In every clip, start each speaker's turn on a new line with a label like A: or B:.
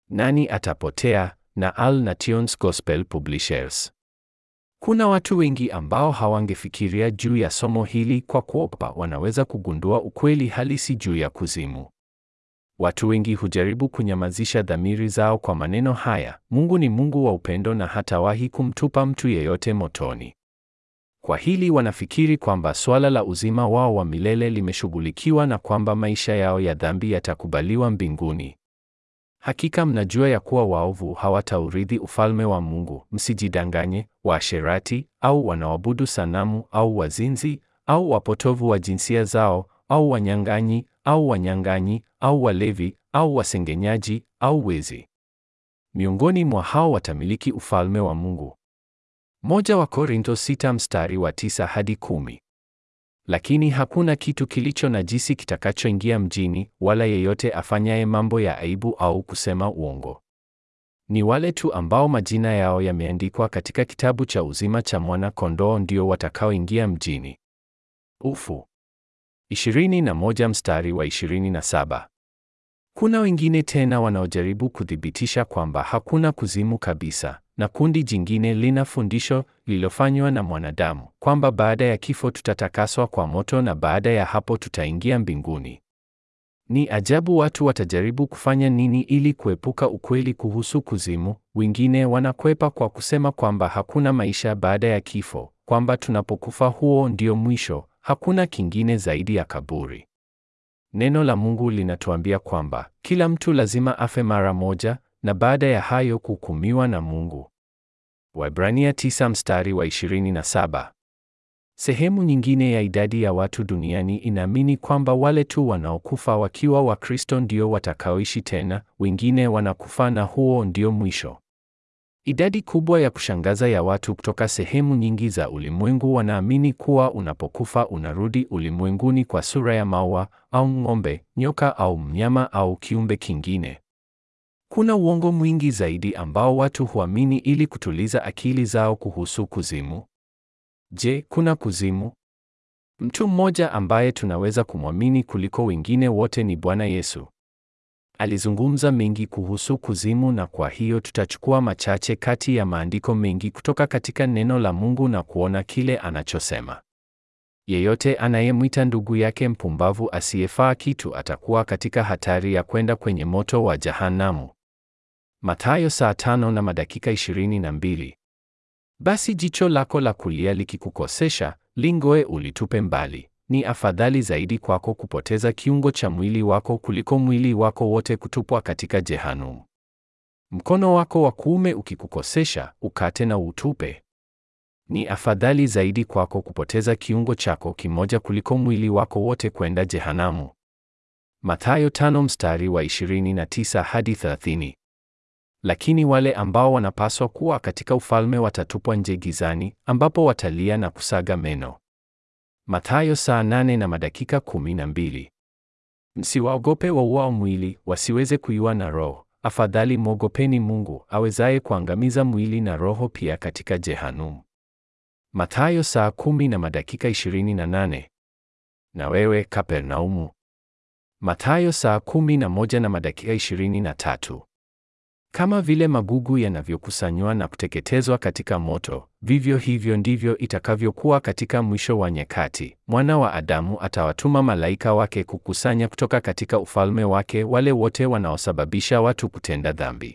A: Nani atapotea? na Al Nations Gospel Publishers. Kuna watu wengi ambao hawangefikiria juu ya somo hili kwa kuopa wanaweza kugundua ukweli halisi juu ya kuzimu. Watu wengi hujaribu kunyamazisha dhamiri zao kwa maneno haya, Mungu ni Mungu wa upendo na hatawahi kumtupa mtu yeyote motoni. Kwa hili wanafikiri kwamba swala la uzima wao wa milele limeshughulikiwa na kwamba maisha yao ya dhambi yatakubaliwa mbinguni. Hakika mnajua ya kuwa waovu hawataurithi ufalme wa Mungu. Msijidanganye, waasherati au wanaoabudu sanamu au wazinzi au wapotovu wa jinsia zao au wanyang'anyi au wanyang'anyi au walevi au wasengenyaji au wezi. Miongoni mwa hao watamiliki ufalme wa Mungu. Moja wa Korintho sita mstari wa tisa hadi kumi. Lakini hakuna kitu kilicho najisi kitakachoingia mjini, wala yeyote afanyaye mambo ya aibu au kusema uongo. Ni wale tu ambao majina yao yameandikwa katika kitabu cha uzima cha Mwana-Kondoo ndio watakaoingia mjini. Ufu. 21 mstari wa 27. Kuna wengine tena wanaojaribu kuthibitisha kwamba hakuna kuzimu kabisa, na kundi jingine lina fundisho lililofanywa na mwanadamu kwamba baada ya kifo tutatakaswa kwa moto na baada ya hapo tutaingia mbinguni. Ni ajabu watu watajaribu kufanya nini ili kuepuka ukweli kuhusu kuzimu. Wengine wanakwepa kwa kusema kwamba hakuna maisha baada ya kifo, kwamba tunapokufa huo ndio mwisho, hakuna kingine zaidi ya kaburi. Neno la Mungu linatuambia kwamba kila mtu lazima afe mara moja na baada ya hayo kuhukumiwa na Mungu. Waebrania 9 mstari wa 27. Sehemu nyingine ya idadi ya watu duniani inaamini kwamba wale tu wanaokufa wakiwa Wakristo ndio watakaoishi tena, wengine wanakufa na huo ndio mwisho. Idadi kubwa ya kushangaza ya watu kutoka sehemu nyingi za ulimwengu wanaamini kuwa unapokufa unarudi ulimwenguni kwa sura ya maua au ng'ombe, nyoka au mnyama au kiumbe kingine. Kuna uongo mwingi zaidi ambao watu huamini ili kutuliza akili zao kuhusu kuzimu. Je, kuna kuzimu? Mtu mmoja ambaye tunaweza kumwamini kuliko wengine wote ni Bwana Yesu. Alizungumza mengi kuhusu kuzimu na kwa hiyo tutachukua machache kati ya maandiko mengi kutoka katika neno la Mungu na kuona kile anachosema. Yeyote anayemwita ndugu yake mpumbavu asiyefaa kitu atakuwa katika hatari ya kwenda kwenye moto wa Jahanamu. Mathayo saa tano na madakika ishirini na mbili. Basi jicho lako la kulia likikukosesha, lingoe ulitupe mbali. Ni afadhali zaidi kwako kupoteza kiungo cha mwili wako kuliko mwili wako wote kutupwa katika Jehanamu. Mkono wako wa kuume ukikukosesha, ukate na utupe. Ni afadhali zaidi kwako kupoteza kiungo chako kimoja kuliko mwili wako wote kwenda Jehanamu. Mathayo tano mstari wa 29 hadi 30. Lakini wale ambao wanapaswa kuwa katika ufalme watatupwa nje gizani, ambapo watalia na kusaga meno. Mathayo saa nane na madakika kumi na mbili. Msiwaogope wauao mwili, wasiweze kuiua na roho. Afadhali mwogopeni Mungu, awezaye kuangamiza mwili na roho pia katika Jehanamu. Mathayo saa kumi na madakika ishirini na nane. Na wewe Kapernaumu. Mathayo saa kumi na moja na madakika ishirini na tatu. Kama vile magugu yanavyokusanywa na kuteketezwa katika moto, vivyo hivyo ndivyo itakavyokuwa katika mwisho wa nyakati. Mwana wa Adamu atawatuma malaika wake kukusanya kutoka katika ufalme wake wale wote wanaosababisha watu kutenda dhambi,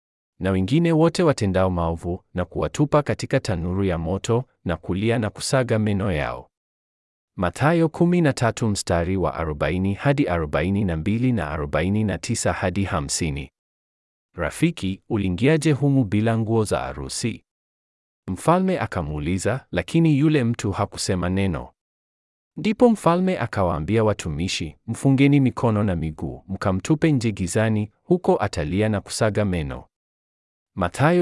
A: na wengine wote watendao maovu, na kuwatupa katika tanuru ya moto, na kulia na kusaga meno yao. Mathayo 13 mstari wa 40 hadi 42 na 49 hadi 50. Rafiki, uliingiaje humu bila nguo za arusi? Mfalme akamuuliza, lakini yule mtu hakusema neno. Ndipo mfalme akawaambia watumishi, mfungeni mikono na miguu, mkamtupe nje gizani, huko atalia na kusaga meno. Mathayo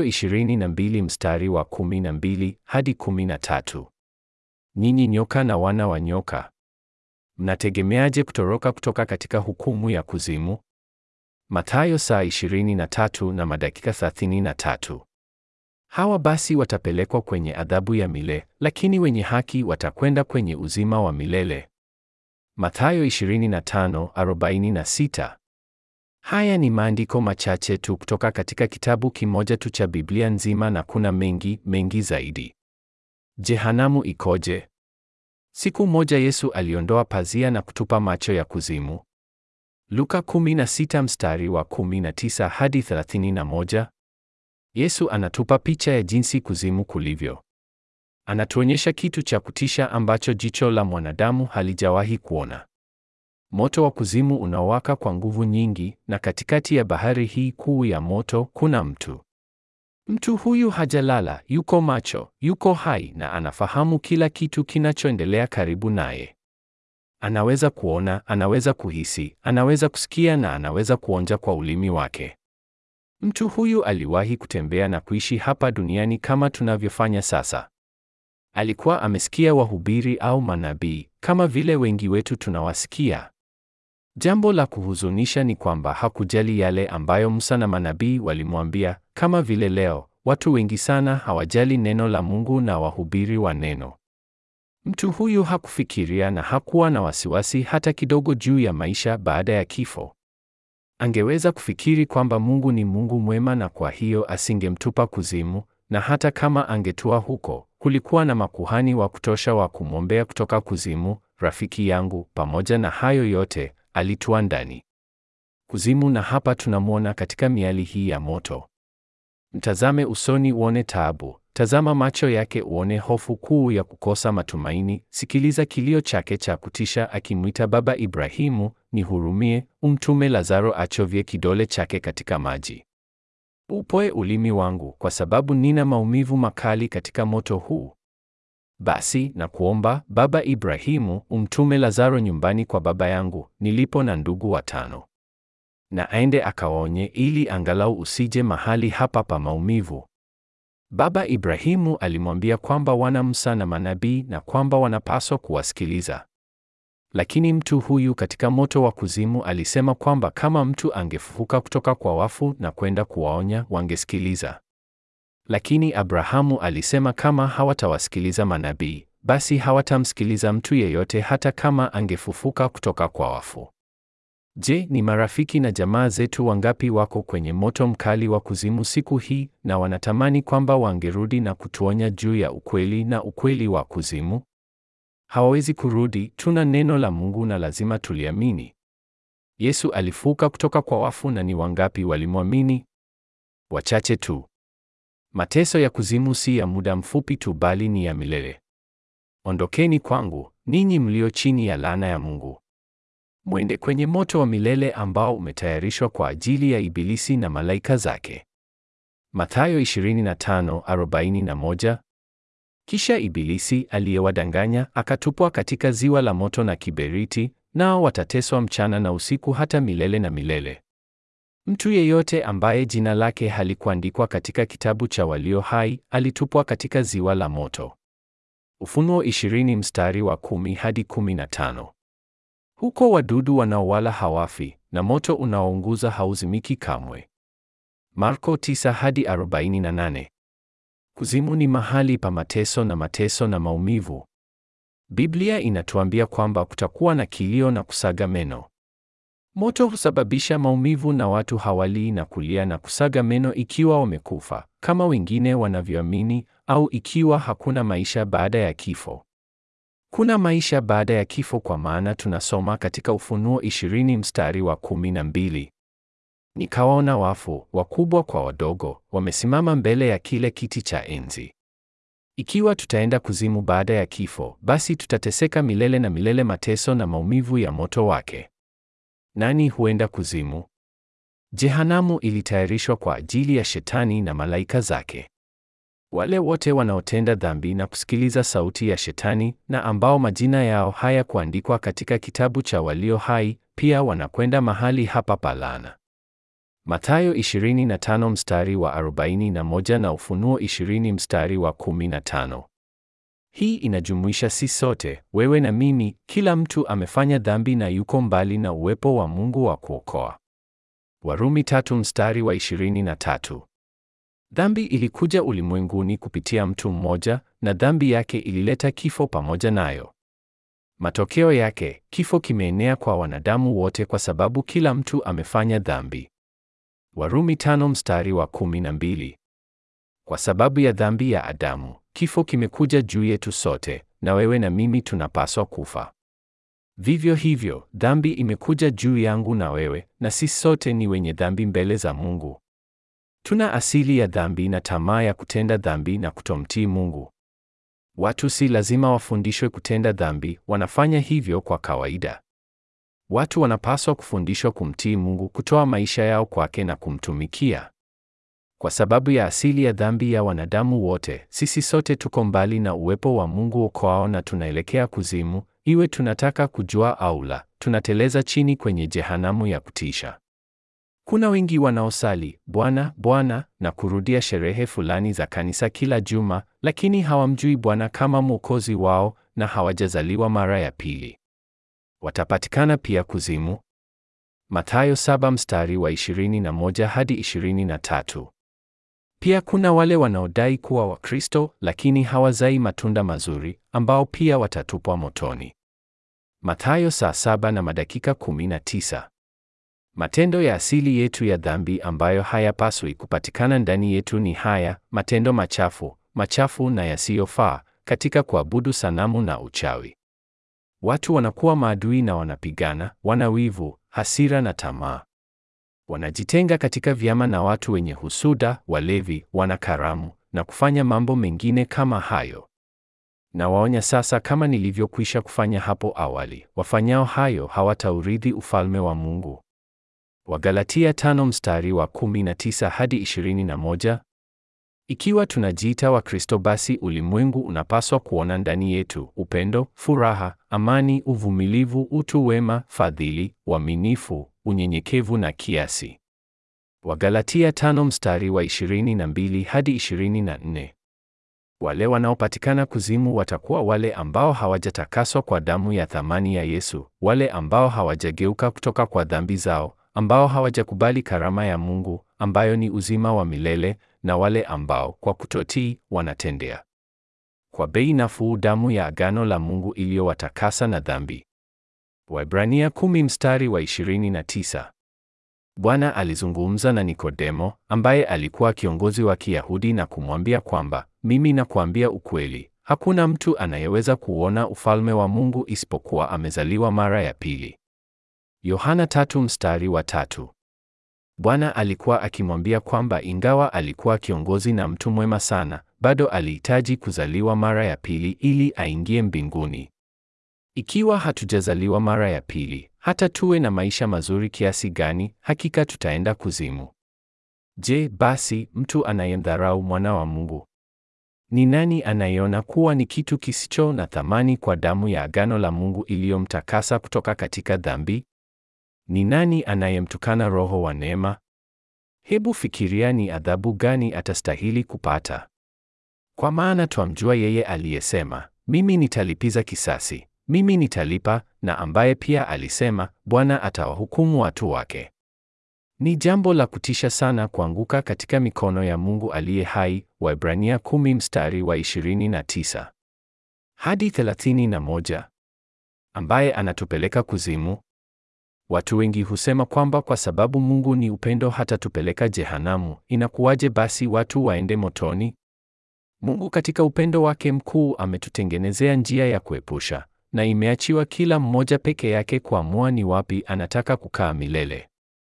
A: 22 mstari wa 12 hadi 13. Nyinyi nyoka na wana wa nyoka, mnategemeaje kutoroka kutoka katika hukumu ya kuzimu? Mathayo saa 23 na madakika 33. Hawa basi watapelekwa kwenye adhabu ya milele, lakini wenye haki watakwenda kwenye uzima wa milele. Mathayo 25:46. Haya ni maandiko machache tu kutoka katika kitabu kimoja tu cha Biblia nzima na kuna mengi, mengi zaidi. Jehanamu ikoje? Siku moja Yesu aliondoa pazia na kutupa macho ya kuzimu. Luka 16 mstari wa 19 hadi 31. Yesu anatupa picha ya jinsi kuzimu kulivyo. Anatuonyesha kitu cha kutisha ambacho jicho la mwanadamu halijawahi kuona. Moto wa kuzimu unawaka kwa nguvu nyingi, na katikati ya bahari hii kuu ya moto kuna mtu. Mtu huyu hajalala, yuko macho, yuko hai na anafahamu kila kitu kinachoendelea karibu naye. Anaweza kuona, anaweza kuhisi, anaweza kusikia na anaweza kuonja kwa ulimi wake. Mtu huyu aliwahi kutembea na kuishi hapa duniani kama tunavyofanya sasa. Alikuwa amesikia wahubiri au manabii kama vile wengi wetu tunawasikia. Jambo la kuhuzunisha ni kwamba hakujali yale ambayo Musa na manabii walimwambia. Kama vile leo, watu wengi sana hawajali neno la Mungu na wahubiri wa neno. Mtu huyu hakufikiria na hakuwa na wasiwasi hata kidogo juu ya maisha baada ya kifo. Angeweza kufikiri kwamba Mungu ni Mungu mwema na kwa hiyo asingemtupa kuzimu, na hata kama angetua huko, kulikuwa na makuhani wa kutosha wa kumwombea kutoka kuzimu. Rafiki yangu, pamoja na hayo yote, alitua ndani kuzimu, na hapa tunamwona katika miali hii ya moto. Mtazame usoni uone taabu, tazama macho yake uone hofu kuu ya kukosa matumaini. Sikiliza kilio chake cha kutisha akimwita Baba Ibrahimu, nihurumie, umtume Lazaro achovye kidole chake katika maji. Upoe ulimi wangu, kwa sababu nina maumivu makali katika moto huu. Basi na kuomba Baba Ibrahimu, umtume Lazaro nyumbani kwa baba yangu, nilipo na ndugu watano, na aende akawaonye, ili angalau usije mahali hapa pa maumivu. Baba Ibrahimu alimwambia kwamba wana Musa na manabii na kwamba wanapaswa kuwasikiliza. Lakini mtu huyu katika moto wa kuzimu alisema kwamba kama mtu angefufuka kutoka kwa wafu na kwenda kuwaonya, wangesikiliza. Lakini Abrahamu alisema kama hawatawasikiliza manabii, basi hawatamsikiliza mtu yeyote hata kama angefufuka kutoka kwa wafu. Je, ni marafiki na jamaa zetu wangapi wako kwenye moto mkali wa kuzimu siku hii na wanatamani kwamba wangerudi na kutuonya juu ya ukweli na ukweli wa kuzimu? Hawawezi kurudi, tuna neno la Mungu na lazima tuliamini. Yesu alifuka kutoka kwa wafu na ni wangapi walimwamini? Wachache tu. Mateso ya kuzimu si ya muda mfupi tu bali ni ya milele. Ondokeni kwangu, ninyi mlio chini ya laana ya Mungu. Mwende kwenye moto wa milele ambao umetayarishwa kwa ajili ya Ibilisi na malaika zake. Mathayo 25:41. Kisha Ibilisi aliyewadanganya akatupwa katika ziwa la moto na kiberiti, nao watateswa mchana na usiku hata milele na milele. Mtu yeyote ambaye jina lake halikuandikwa katika kitabu cha walio hai alitupwa katika ziwa la moto. Ufunuo 20 mstari wa 10 hadi 15. Huko wadudu wanaowala hawafi na moto unaounguza hauzimiki kamwe. Marko 9 hadi 48. Kuzimu ni mahali pa mateso na mateso na maumivu. Biblia inatuambia kwamba kutakuwa na kilio na kusaga meno. Moto husababisha maumivu na watu hawalii na kulia na kusaga meno ikiwa wamekufa, kama wengine wanavyoamini, au ikiwa hakuna maisha baada ya kifo. Kuna maisha baada ya kifo kwa maana tunasoma katika Ufunuo 20 mstari wa 12. Nikawaona wafu, wakubwa kwa wadogo, wamesimama mbele ya kile kiti cha enzi. Ikiwa tutaenda kuzimu baada ya kifo, basi tutateseka milele na milele mateso na maumivu ya moto wake. Nani huenda kuzimu? Jehanamu ilitayarishwa kwa ajili ya Shetani na malaika zake. Wale wote wanaotenda dhambi na kusikiliza sauti ya Shetani na ambao majina yao hayakuandikwa katika kitabu cha walio hai, pia wanakwenda mahali hapa pa laana. Mathayo 25 mstari wa 41 na Ufunuo 20 mstari wa 15. Hii inajumuisha si sote, wewe na mimi, kila mtu amefanya dhambi na yuko mbali na uwepo wa Mungu wa kuokoa. Warumi tatu mstari wa 23. Dhambi ilikuja ulimwenguni kupitia mtu mmoja na dhambi yake ilileta kifo pamoja nayo. Matokeo yake, kifo kimeenea kwa wanadamu wote kwa sababu kila mtu amefanya dhambi. Warumi tano mstari wa kumi na mbili. Kwa sababu ya dhambi ya Adamu, kifo kimekuja juu yetu sote, na wewe na mimi tunapaswa kufa. Vivyo hivyo, dhambi imekuja juu yangu na wewe, na sisi sote ni wenye dhambi mbele za Mungu. Tuna asili ya dhambi na tamaa ya kutenda dhambi na kutomtii Mungu. Watu si lazima wafundishwe kutenda dhambi, wanafanya hivyo kwa kawaida. Watu wanapaswa kufundishwa kumtii Mungu, kutoa maisha yao kwake na kumtumikia. Kwa sababu ya asili ya dhambi ya wanadamu wote, sisi sote tuko mbali na uwepo wa Mungu okoao na tunaelekea kuzimu, iwe tunataka kujua au la, tunateleza chini kwenye jehanamu ya kutisha. Kuna wengi wanaosali Bwana, Bwana na kurudia sherehe fulani za kanisa kila juma, lakini hawamjui Bwana kama Mwokozi wao na hawajazaliwa mara ya pili. Watapatikana pia kuzimu. Mathayo saba mstari wa 21 hadi 23. Pia kuna wale wanaodai kuwa Wakristo lakini hawazai matunda mazuri ambao pia watatupwa motoni. Mathayo saa saba na madakika 19. Matendo ya asili yetu ya dhambi ambayo hayapaswi kupatikana ndani yetu ni haya: matendo machafu, machafu na yasiyofaa katika kuabudu sanamu na uchawi. Watu wanakuwa maadui na wanapigana, wana wivu, hasira na tamaa. Wanajitenga katika vyama na watu wenye husuda, walevi, wana karamu na kufanya mambo mengine kama hayo. Na waonya sasa, kama nilivyokwisha kufanya hapo awali, wafanyao hayo hawataurithi ufalme wa Mungu. Wagalatia tano mstari wa 19 hadi 21. Ikiwa tunajiita Wakristo basi ulimwengu unapaswa kuona ndani yetu upendo, furaha, amani, uvumilivu, utu wema, fadhili, uaminifu, unyenyekevu na kiasi. Wagalatia tano mstari wa 22 hadi 24. Wale wanaopatikana kuzimu watakuwa wale ambao hawajatakaswa kwa damu ya thamani ya Yesu, wale ambao hawajageuka kutoka kwa dhambi zao, ambao hawajakubali karama ya Mungu ambayo ni uzima wa milele na wale ambao kwa kutotii wanatendea kwa bei nafuu damu ya agano la Mungu iliyowatakasa na dhambi. Waebrania kumi mstari wa 29. Bwana alizungumza na Nikodemo ambaye alikuwa kiongozi wa Kiyahudi na kumwambia kwamba mimi nakuambia ukweli, hakuna mtu anayeweza kuona ufalme wa Mungu isipokuwa amezaliwa mara ya pili. Yohana tatu mstari wa tatu. Bwana alikuwa akimwambia kwamba ingawa alikuwa kiongozi na mtu mwema sana, bado alihitaji kuzaliwa mara ya pili ili aingie mbinguni. Ikiwa hatujazaliwa mara ya pili, hata tuwe na maisha mazuri kiasi gani, hakika tutaenda kuzimu. Je, basi mtu anayemdharau mwana wa Mungu ni nani? Anayeona kuwa ni kitu kisicho na thamani kwa damu ya agano la Mungu iliyomtakasa kutoka katika dhambi? Ni nani anayemtukana Roho wa neema? Hebu fikiria ni adhabu gani atastahili kupata. Kwa maana twamjua yeye aliyesema, mimi nitalipiza kisasi, mimi nitalipa, na ambaye pia alisema, Bwana atawahukumu watu wake. Ni jambo la kutisha sana kuanguka katika mikono ya Mungu aliye hai, Waebrania 10 mstari wa 29 hadi 31, ambaye anatupeleka kuzimu. Watu wengi husema kwamba kwa sababu Mungu ni upendo hatatupeleka jehanamu, inakuwaje basi watu waende motoni? Mungu katika upendo wake mkuu ametutengenezea njia ya kuepusha, na imeachiwa kila mmoja peke yake kuamua ni wapi anataka kukaa milele.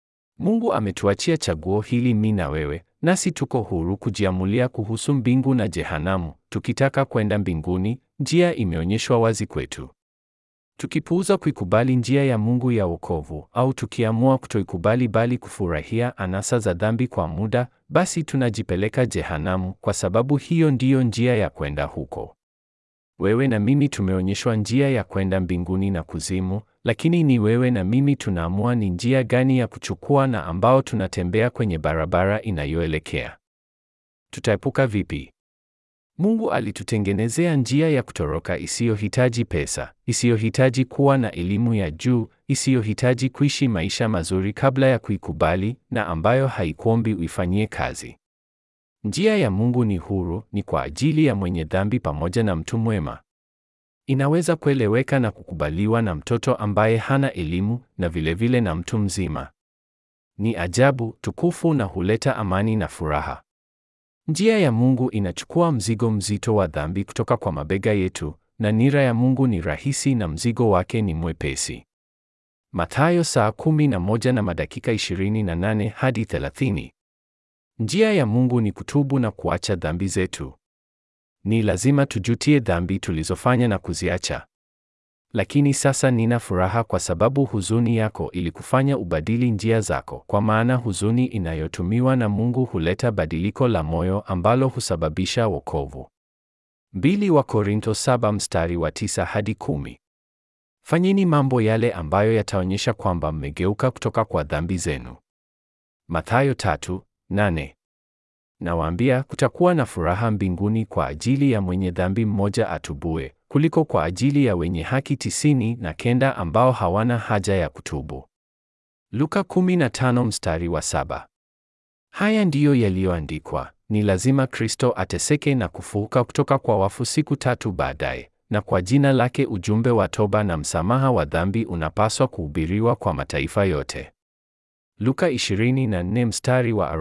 A: Mungu ametuachia chaguo hili mimi na wewe, nasi tuko huru kujiamulia kuhusu mbingu na jehanamu. Tukitaka kwenda mbinguni, njia imeonyeshwa wazi kwetu. Tukipuuza kuikubali njia ya Mungu ya wokovu, au tukiamua kutoikubali bali kufurahia anasa za dhambi kwa muda, basi tunajipeleka jehanamu, kwa sababu hiyo ndiyo njia ya kwenda huko. Wewe na mimi tumeonyeshwa njia ya kwenda mbinguni na kuzimu, lakini ni wewe na mimi tunaamua ni njia gani ya kuchukua na ambao tunatembea kwenye barabara inayoelekea. Tutaepuka vipi? Mungu alitutengenezea njia ya kutoroka isiyohitaji pesa, isiyohitaji kuwa na elimu ya juu, isiyohitaji kuishi maisha mazuri kabla ya kuikubali na ambayo haikuombi uifanyie kazi. Njia ya Mungu ni huru, ni kwa ajili ya mwenye dhambi pamoja na mtu mwema. Inaweza kueleweka na kukubaliwa na mtoto ambaye hana elimu na vilevile na mtu mzima. Ni ajabu, tukufu na huleta amani na furaha. Njia ya Mungu inachukua mzigo mzito wa dhambi kutoka kwa mabega yetu, na nira ya Mungu ni rahisi na mzigo wake ni mwepesi. Mathayo saa kumi na moja na madakika 28 hadi 30. Njia ya Mungu ni kutubu na kuacha dhambi zetu. Ni lazima tujutie dhambi tulizofanya na kuziacha. Lakini sasa nina furaha kwa sababu huzuni yako ilikufanya ubadili njia zako, kwa maana huzuni inayotumiwa na Mungu huleta badiliko la moyo ambalo husababisha wokovu. Mbili wa Korinto saba mstari wa tisa hadi kumi. Fanyeni mambo yale ambayo yataonyesha kwamba mmegeuka kutoka kwa dhambi zenu. Mathayo tatu, nane. Nawaambia kutakuwa na furaha mbinguni kwa ajili ya mwenye dhambi mmoja atubue, kuliko kwa ajili ya wenye haki tisini na kenda ambao hawana haja ya kutubu. Luka 15 mstari wa saba. Haya ndiyo yaliyoandikwa, ni lazima Kristo ateseke na kufufuka kutoka kwa wafu siku tatu baadaye, na kwa jina lake ujumbe wa toba na msamaha wa dhambi unapaswa kuhubiriwa kwa mataifa yote. Luka 24 mstari wa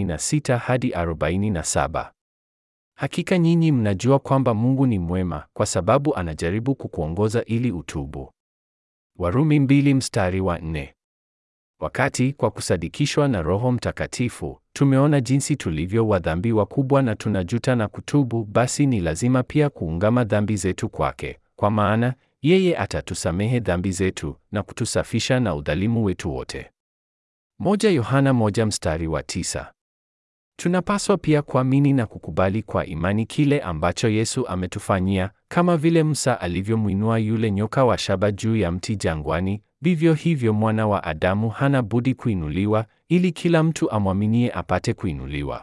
A: 46 hadi 47. Hakika nyinyi mnajua kwamba Mungu ni mwema kwa sababu anajaribu kukuongoza ili utubu. Warumi mbili mstari wa 4. Wakati kwa kusadikishwa na Roho Mtakatifu tumeona jinsi tulivyo wadhambi wakubwa na tunajuta na kutubu, basi ni lazima pia kuungama dhambi zetu kwake, kwa maana yeye atatusamehe dhambi zetu na kutusafisha na udhalimu wetu wote. Moja Yohana moja mstari wa tisa. Tunapaswa pia kuamini na kukubali kwa imani kile ambacho Yesu ametufanyia, kama vile Musa alivyomwinua yule nyoka wa shaba juu ya mti jangwani, vivyo hivyo mwana wa Adamu hana budi kuinuliwa, ili kila mtu amwaminie apate kuinuliwa,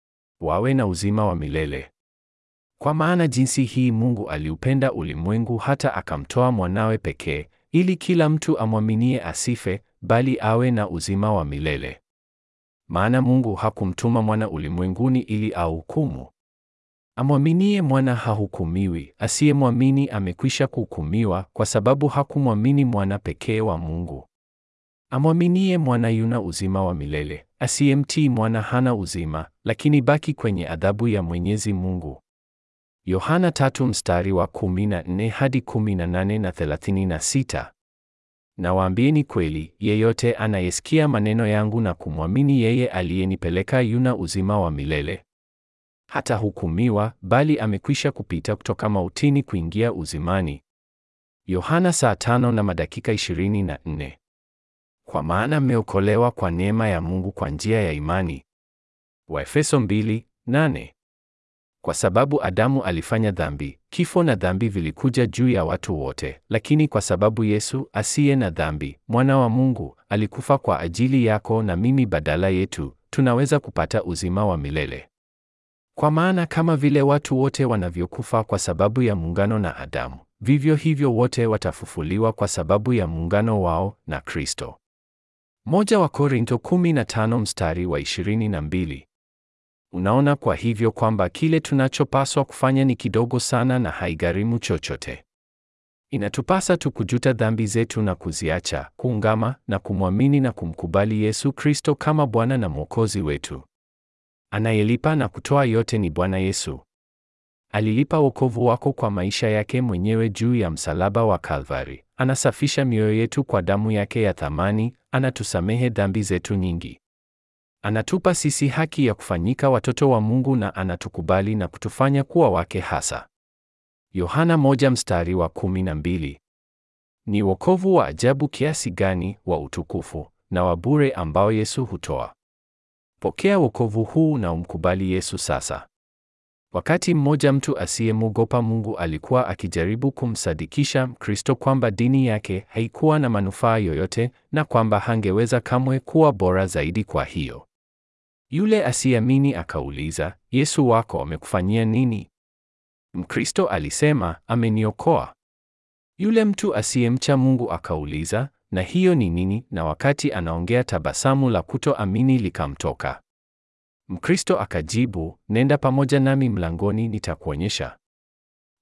A: wawe na uzima wa milele. Kwa maana jinsi hii Mungu aliupenda ulimwengu hata akamtoa mwanawe pekee, ili kila mtu amwaminie asife, bali awe na uzima wa milele. Maana Mungu hakumtuma mwana ulimwenguni ili ahukumu. Amwaminie mwana hahukumiwi, asiyemwamini amekwisha kuhukumiwa kwa sababu hakumwamini mwana pekee wa Mungu. Amwaminie mwana yuna uzima wa milele, asiyemtii mwana hana uzima, lakini baki kwenye adhabu ya Mwenyezi Mungu. Yohana tatu mstari wa 14 hadi 18 na 36. Nawaambieni kweli, yeyote anayesikia maneno yangu na kumwamini yeye aliyenipeleka yuna uzima wa milele. Hata hukumiwa, bali amekwisha kupita kutoka mautini kuingia uzimani. Yohana saa tano na madakika 24. Kwa maana mmeokolewa kwa neema ya Mungu kwa njia ya imani. Waefeso 2:8. Kwa sababu Adamu alifanya dhambi, kifo na dhambi vilikuja juu ya watu wote, lakini kwa sababu Yesu asiye na dhambi, mwana wa Mungu, alikufa kwa ajili yako na mimi badala yetu, tunaweza kupata uzima wa milele. Kwa maana kama vile watu wote wanavyokufa kwa sababu ya muungano na Adamu, vivyo hivyo wote watafufuliwa kwa sababu ya muungano wao na Kristo. Moja wa Korinto 15 mstari wa 22. Unaona kwa hivyo kwamba kile tunachopaswa kufanya ni kidogo sana na haigharimu chochote. Inatupasa tu kujuta dhambi zetu na kuziacha, kuungama na kumwamini na kumkubali Yesu Kristo kama Bwana na Mwokozi wetu. Anayelipa na kutoa yote ni Bwana Yesu. Alilipa wokovu wako kwa maisha yake mwenyewe juu ya msalaba wa Kalvari. Anasafisha mioyo yetu kwa damu yake ya thamani, anatusamehe dhambi zetu nyingi. Anatupa sisi haki ya kufanyika watoto wa Mungu na anatukubali na kutufanya kuwa wake hasa. Yohana moja mstari wa kumi na mbili. Ni wokovu wa ajabu kiasi gani wa utukufu na wa bure ambao Yesu hutoa. Pokea wokovu huu na umkubali Yesu sasa. Wakati mmoja mtu asiyemwogopa Mungu alikuwa akijaribu kumsadikisha Mkristo kwamba dini yake haikuwa na manufaa yoyote na kwamba hangeweza kamwe kuwa bora zaidi kwa hiyo. Yule asiyeamini akauliza, Yesu wako amekufanyia nini? Mkristo alisema, ameniokoa. Yule mtu asiyemcha Mungu akauliza, na hiyo ni nini? Na wakati anaongea tabasamu la kutoamini likamtoka. Mkristo akajibu, nenda pamoja nami mlangoni nitakuonyesha.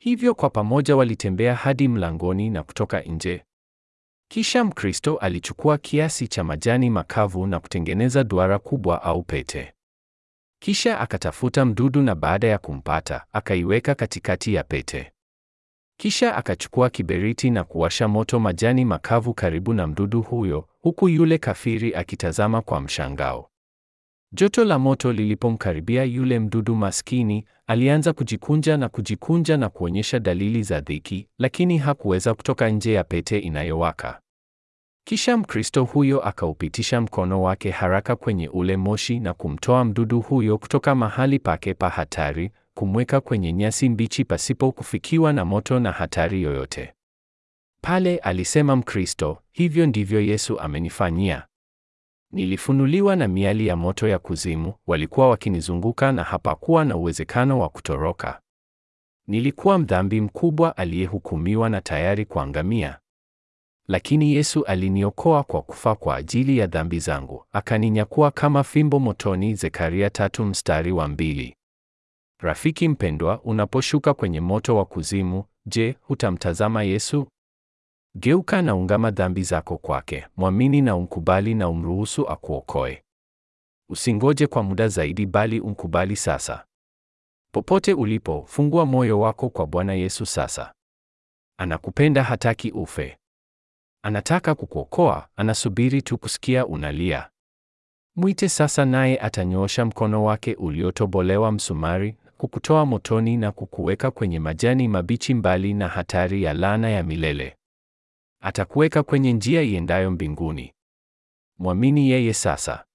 A: Hivyo kwa pamoja walitembea hadi mlangoni na kutoka nje. Kisha Mkristo alichukua kiasi cha majani makavu na kutengeneza duara kubwa au pete. Kisha akatafuta mdudu na baada ya kumpata, akaiweka katikati ya pete. Kisha akachukua kiberiti na kuwasha moto majani makavu karibu na mdudu huyo, huku yule kafiri akitazama kwa mshangao. Joto la moto lilipomkaribia yule mdudu maskini, alianza kujikunja na kujikunja na kuonyesha dalili za dhiki, lakini hakuweza kutoka nje ya pete inayowaka. Kisha Mkristo huyo akaupitisha mkono wake haraka kwenye ule moshi na kumtoa mdudu huyo kutoka mahali pake pa hatari, kumweka kwenye nyasi mbichi pasipo kufikiwa na moto na hatari yoyote. Pale alisema Mkristo, hivyo ndivyo Yesu amenifanyia. Nilifunuliwa na miali ya moto ya kuzimu, walikuwa wakinizunguka na hapakuwa na uwezekano wa kutoroka. Nilikuwa mdhambi mkubwa aliyehukumiwa na tayari kuangamia. Lakini Yesu aliniokoa kwa kufa kwa ajili ya dhambi zangu, akaninyakua kama fimbo motoni. Zekaria tatu mstari wa mbili. Rafiki mpendwa, unaposhuka kwenye moto wa kuzimu, je, hutamtazama Yesu? Geuka na ungama dhambi zako kwake, mwamini na umkubali na umruhusu akuokoe. Usingoje kwa muda zaidi bali umkubali sasa. Popote ulipo, fungua moyo wako kwa Bwana Yesu sasa. Anakupenda, hataki ufe. Anataka kukuokoa, anasubiri tu kusikia unalia. Mwite sasa naye atanyoosha mkono wake uliotobolewa msumari, kukutoa motoni na kukuweka kwenye majani mabichi mbali na hatari ya laana ya milele. Atakuweka kwenye njia iendayo mbinguni. Mwamini yeye sasa.